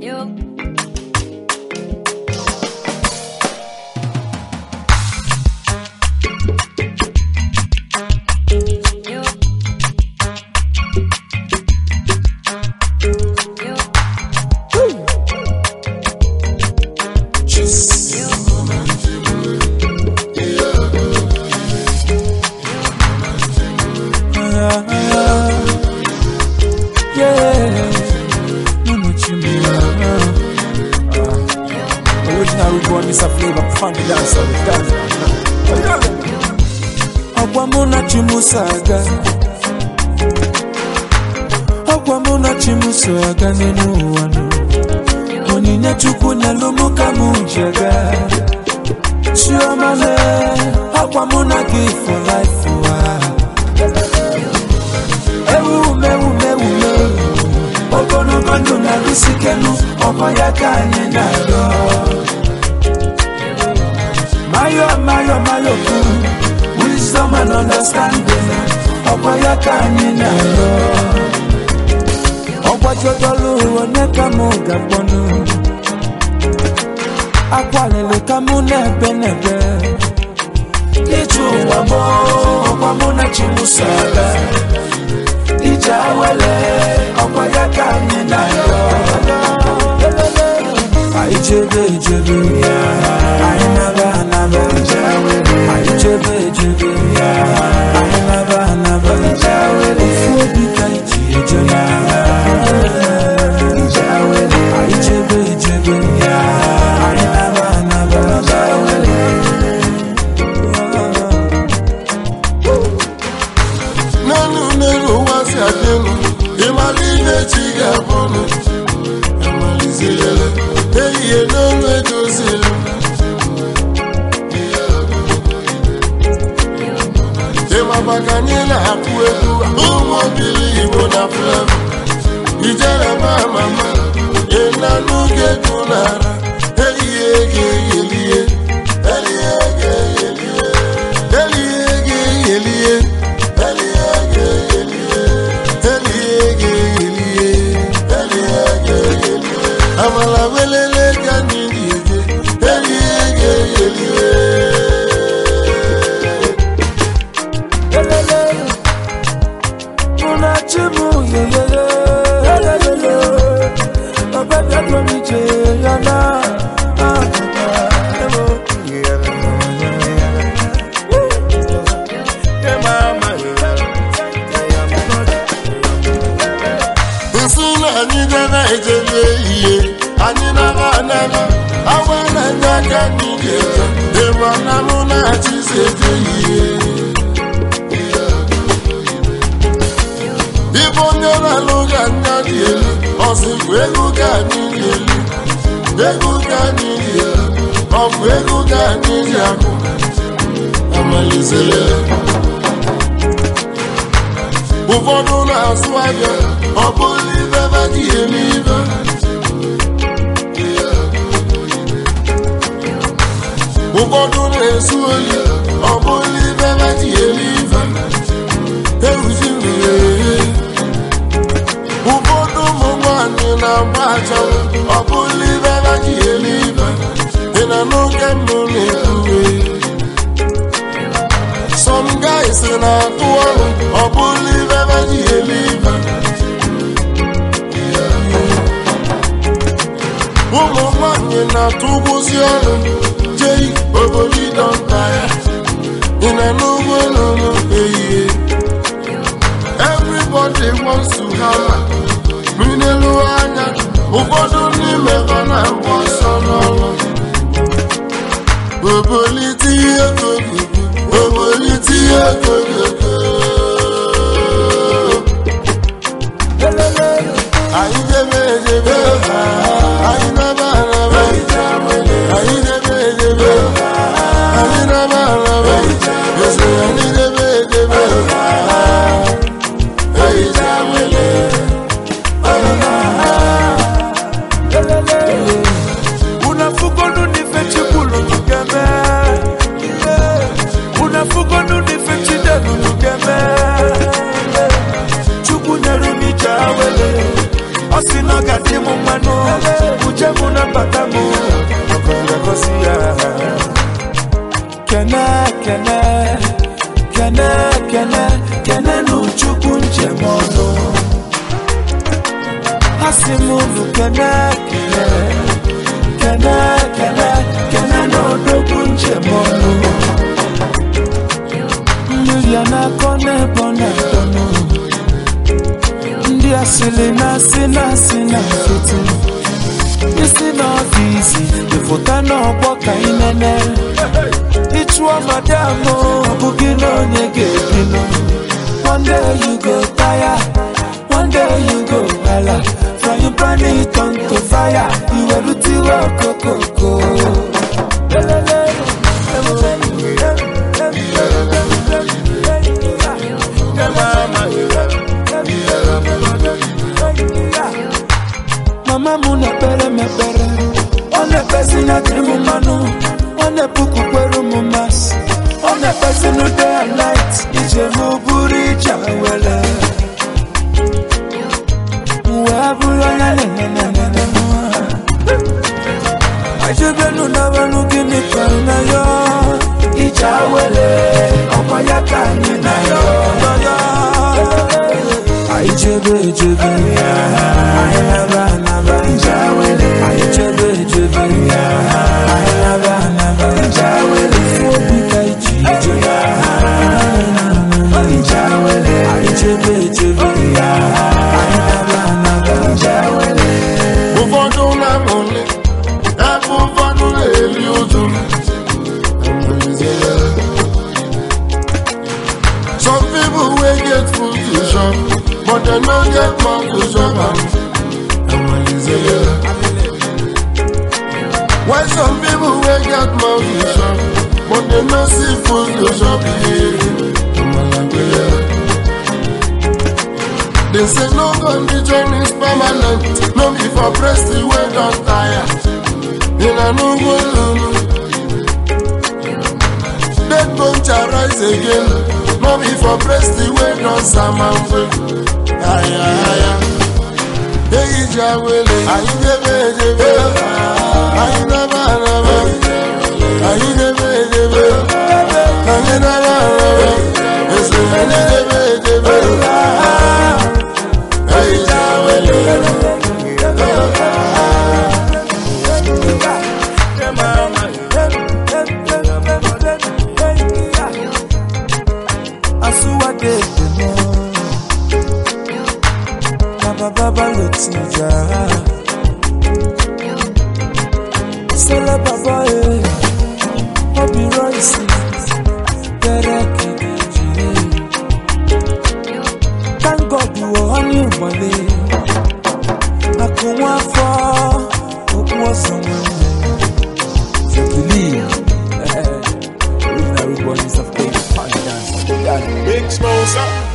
Yo. Yo. Yo. Original reborn Mr. Flavor, funky dancer, dancer. Ọgwa mụ na Chimuso aga Ọgwa mụ na Chimuso aga n'elu ụwa nụ Onyinye Chukwu nyelụ mụ ka mụ ji aga Chioma le Ọgwa mụ na gị for life ụwa Ewu mewu mewu mewu ogologo ndụ na-arụsikelu ọkwa ya ka anyị na-arịọ mayo mayo mayo kwu wisdom and understanding ọkwa ya ka anyị na-arịọ ọgbajodolu onye ka mụ ga-akpọnụ akwalili ka mụ na-ebe n'ebe ije ụwa mụ ọkwa mụ na chimuso aga ije awele ọkwa ya ka anyị na-arịọ anyị chebe echebe anyị naba anaba anyị chebe echebe anyị naba anaba ofu obi ka iji eje anyị chebe echebe anyị naba anaba n'elu n'elu ụwa si adị elu ịmara ihe chi ga-abụnụ amalizirele ehihie n'olu edozili ịmaba ka anyị na-akụ egwu ụmụ obili igbo na flevo ijere ma mama ịnanụ ga-egwu n'ara ehihie ga-eyelie elie ga-eyelie elie ga-eyelie elie ga-eyelie elie ga-eyelie elie ga-eyelie amala welele ka anyị ga-eje elie ga-eyelie Elele, una chimu yeyeye, elelele, ọbẹ̀bẹ̀ tómi jẹ yana. nsị na anyị dara ejebe ihe anyị nara anara awa na-enye aka anyị ga-eje ịma na mụ na-achịzi eje ihe ibe onye na-alụ ga anya dị elu ọsịbụ ego ka anyị dị elu ego ka anyị dị elu ọ bụ ego ka anyị dị akụ amalizere ụfọdụ na-azụ ahịa ọ bụrụ ibe ba dị eme ibe ụfọdụ na-esu oyi ọ bụrụ ibe ba dị eme ibe ewuzi mmiri ụfọdụ ụmụ nwanyị na-agba achanwụ ọ bụrụ ibe ba dị eme ibe ị na n'oge mbụ na-ekwuwe Some guys na-atụ ọrụ ọ bụrụ ibe ebe ji eme ibe ụmụ nwanyị na-atụ ụgbọzi ọrụ jei obodo dọnta ya ị na n'ugbo n'ụlọ ehihie everybody wants to have mmiri n'elu anya ụfọdụ n'ime ha na-agba ọsọ n'ọrụ obolite ihe kogogo obolite ihe kogogo anyị debe edebe anyị naba araba anyị debe edebe anyị naba araba ese anyị debe edebe anyị jawele unafugonu nife chikulu tukeme unafugonu nife chide kenenu chukwu njem ọnụ asị m unu kene kene kene kene kene na odogwu njem ọnụ mmiri a na-akọ n'ebe ọ na-akọnụ ndị asịrị na-asị na-asị na nkịtị isi n'ọfịs ịfụta n'ọgbọ ka ị nene ịchụọ madam ọ bụghị na onye ga-ebinụ one day you go tire one day you go hala frying pan it on to fire iwerutiwe okokoko mama m na-ekpere m ekpere ọ na-ekpezi na dịrị m mmanụ ọ na-epukwukwere m masị ọ na-ekpezi na day and night ije m bụrụ ije were wee bụrụ anya nenenenene ajebenu na wenu gịnị ka na ya ije were ọkwa ya ka anyị na ya anyị chebe echebe anyị naba anaba anyị chebe echebe anyị naba anaba ifu obi ka iji ije anyị chebe echebe anyị naba anaba ụfọdụ na-amụli ebe ụfọdụ na-eri ụjụ some people wey get food to chop but dem no get mouth to chop am while some people wey get mouth to chop but dem no see food to chop They say no condition is permanent, no be for breast wey don tire. In a no go lulu. Dead bone shall rise again, no be for breast wey don samamwe. Aya aya. Eyi ja wele, ayi debe debe, ayi naba naba, ayi debe debe, ayi naba naba, ese ayi debe debe. Eyi ja wele. Asuwade demo Baba baba lo ti ja Sele baba e Obi Royce Bere kikeji Thank God you were on your money Akunwa afọ Okwu ọsọ nwanne So believe eh, Original Rude Boys of Cape Dance Big Smosa.